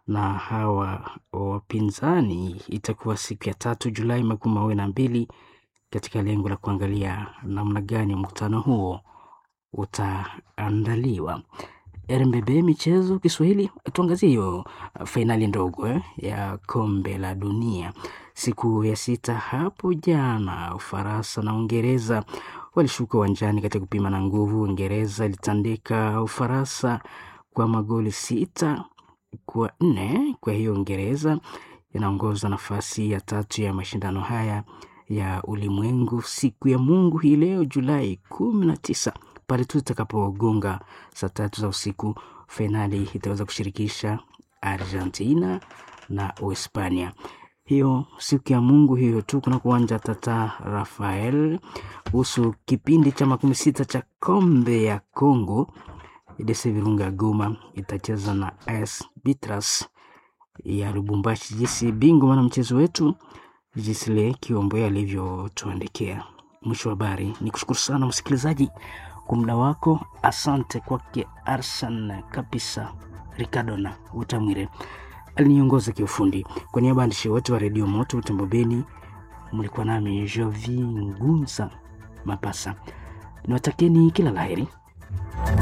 na hawa wapinzani itakuwa siku ya tatu Julai makumi mawili na mbili katika lengo la kuangalia namna gani mkutano huo utaandaliwa. RMBB michezo Kiswahili, tuangazie hiyo fainali ndogo eh, ya kombe la dunia siku ya sita hapo jana. Ufaransa na Uingereza walishuka uwanjani katika kupima na nguvu. Uingereza ilitandika Ufaransa kwa magoli sita kwa nne. Kwa hiyo Uingereza inaongoza nafasi ya tatu ya mashindano haya ya ulimwengu siku ya Mungu hii leo Julai kumi na tisa pale tu itakapogonga saa tatu za usiku, fainali itaweza kushirikisha Argentina na Uhispania. Hiyo siku ya Mungu hiyo tu kuna kuwanja Tata Rafael kuhusu kipindi cha makumi sita cha kombe ya Congo. Idese Virunga Goma itacheza na AS Bitras ya Lubumbashi. Jinsi bingwa mwana mchezo wetu Jisle Kiombe alivyotuandikia. Mwisho wa habari, ni kushukuru sana msikilizaji kwa muda wako. Asante kwake Arsan kabisa. Ricardona Utamwire aliniongoza kiufundi. Kwa niaba ya waandishi wote wa redio Moto Utembo Beni, mlikuwa nami Jovi Ngunza Mapasa. Niwatakeni kila laheri.